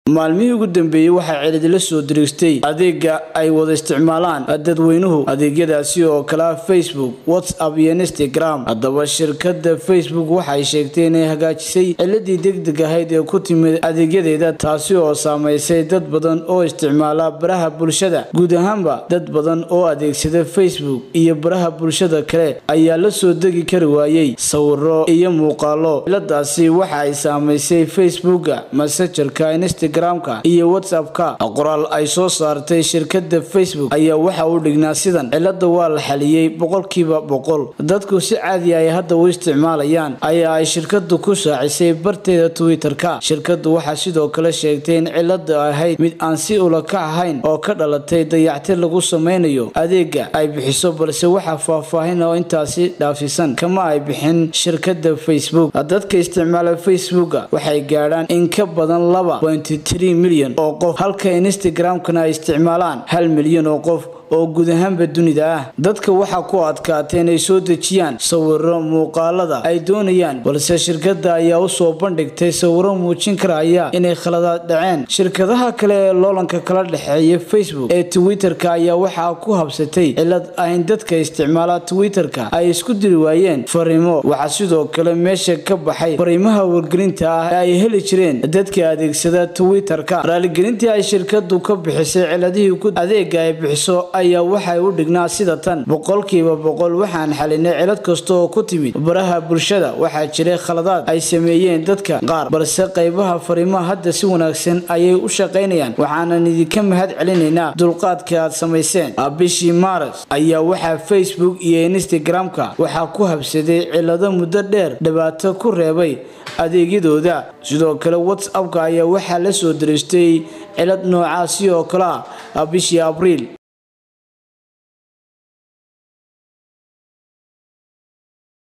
maalmihii ugu dambeeyey waxaa celidila soo diriistay adeega ay wada isticmaalaan dadweynuhu adeegyadaasi oo kale ah facebook whatsapp iyo instagram haddaba shirkada facebook waxay sheegtay inay hagaajisay ciladii degdeg ahayd ee ku timid adeegyadeeda taasi oo saameysay dad badan oo isticmaala baraha bulshada guud ahaanba dad badan oo adeegsada facebook iyo baraha bulshada kale ayaa la soo degi kari waayey sawiro iyo muuqaalo ciladaasi waxa ay saameysay facebooka messengerka instagramka iyo whatsappka qoraal ay soo saartay shirkada facebook ayaa waxa uu dhignaa sidan cilada waa la xaliyey boqolkiiba boqol dadku si caadi ay hadda u isticmaalayaan ayaa ay shirkadu ku shaacisay barteeda twitter-ka shirkadu waxaa sidoo kale sheegtay in cilada ahayd mid aan si ulakac ahayn oo ka dhalatay dayactir lagu sameynayo adeega ay bixiso balse waxaa faahfaahin oo intaasi dhaafisan kama ay bixin shirkada facebook dadka isticmaala facebooka waxay gaadhaan in ka badan laba milyan oo qof halka instagram-kana ay isticmaalaan hal milyan oo qof oo guud ahaanba dunida ah dadka waxaa ku adkaatay inay soo dejiyaan sawiro muuqaalada ay doonayaan balse shirkada ayaa usoo bandhigtay sawiro muujin karaya inay khaladaad dhaceen shirkadaha kale ee loolanka kala dhexeeya facebook ee twitter-ka ayaa waxaa ku habsatay cilad ayn dadka isticmaala twitter-ka ay isku diri waayeen fariimo waxaa sidoo kale meesha ka baxay fariimaha wargelinta ah ee ay heli jireen dadka adeegsada twitter-ka raaligelintii ay shirkadu ka bixisay ciladihii adeega ay bixiso ayaa waxay u dhignaa sida tan boqolkiiba boqol waxaan xalinay cilad kasta oo ku timid baraha bulshada waxaa jiray khaladaad ay sameeyeen dadka qaar balse qaybaha fariimaha hadda si wanaagsan ayay u shaqaynayaan waxaanan idinka mahad celinaynaa dulqaadka aad samayseen bishii maaras ayaa waxaa facebook iyo instagram-ka waxaa ku habsaday cilado muddo dheer dhibaato ku reebay adeegyadooda sidoo kale whatsappka ayaa waxaa la soo dariistay cilad noocaasi oo kale ah bishii abriil